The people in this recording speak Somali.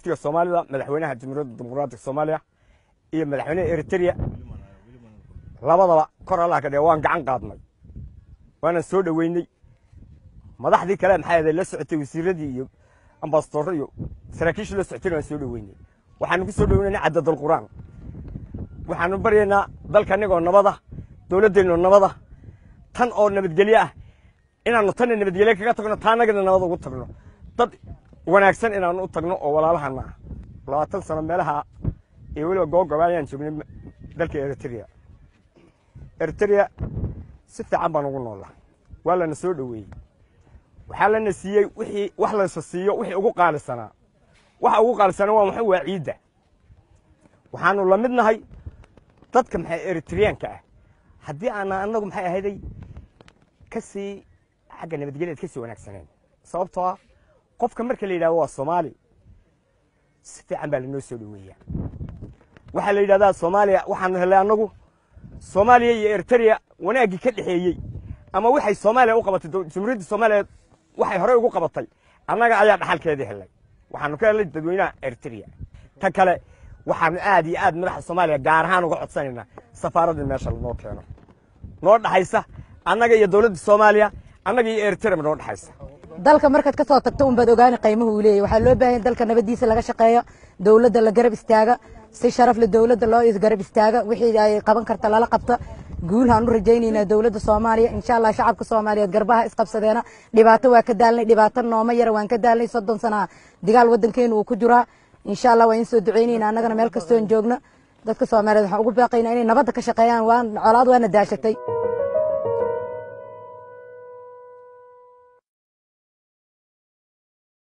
qaxootiga soomaalida madaxweynaha jamhuuriyadda dimuqraatiga soomaaliya iyo madaxweynaha eritrea labadaba kor allah ka dhige waan gacan qaadnay waanan soo dhoweynay madaxdii kale maxay ahayd la socotay wasiiradii iyo ambasadorro iyo saraakiishii la socotayna waan soo dhoweynay waxaanu ku soo dhoweynay cadadul qur'aan waxaanu baryaynaa dalka anigoo nabada dowladdeenno nabada tan oo nabadgelyo ah inaannu tanna nabadgelye kaga tagno taa annagana nabad ugu tagno dad wanaagsan inaannu u tagno oo walaalahana ah labaatan sano meelaha iyo weliba googoba ayaan joognay dalka eritrea eritrea si fiican baan ugu noollaa waa lana soo dhoweeyey waxaa lana siiyey wixii wax laysa siiyo wixii ugu qaalisanaa waxa ugu qaalisanaa waa maxay waa ciidda waxaanu la mid nahay dadka maxay eritreyaanka ah haddii aana annagu maxay ahayday ka sii xagga nabadgelyaad ka sii wanaagsaneen sababtoo ah qofka marka la yidhahdo waa soomaali si fiican baa lanoo soo dhoweeyaa waxaa la yidhahdaa soomaaliya waxaanu helay annagu soomaaliya iyo eritrea wanaaggii ka dhexeeyey ama waxay soomaaliya u qabatay jamhuuriyadda soomaaliya waxay horey ugu qabatay annaga ayaa dhaxalkeedii helay waxaanu ka helay dadweynaha eritrea ta kale waxaanu aad iyo aad madaxda soomaaliya gaar ahaan uga codsanaynaa safaaraddii meesha lanoo keeno noo dhaxaysa annaga iyo dowladda soomaaliya annaga iyo eritrea noo dhaxaysa dalka markaad ka soo tagto unbaad ogaani qiimuhu uu leeyahy waxaa loo baahan dalka nabadiisa laga shaqeeyo dowladda la garab istaaga si sharaf le dowladda loo garab istaaga wixii ay qaban karta lala qabta guulhaan u rajaynaynaa dowladda soomaaliya insha allah shacabka soomaaliyeed garbaha isqabsadeena dhibaato waa ka daalnay dhibaato nooma yara waan ka daalnay soddon sana digaal waddankeenu uu ku jiraa insha allah waan soo ducaynayna annagana meel kastoon joogno dadka soomaaliyeed waxaan ugu baaqaynaa inay nabadda ka shaqeeyaan waan colaad waana daashatay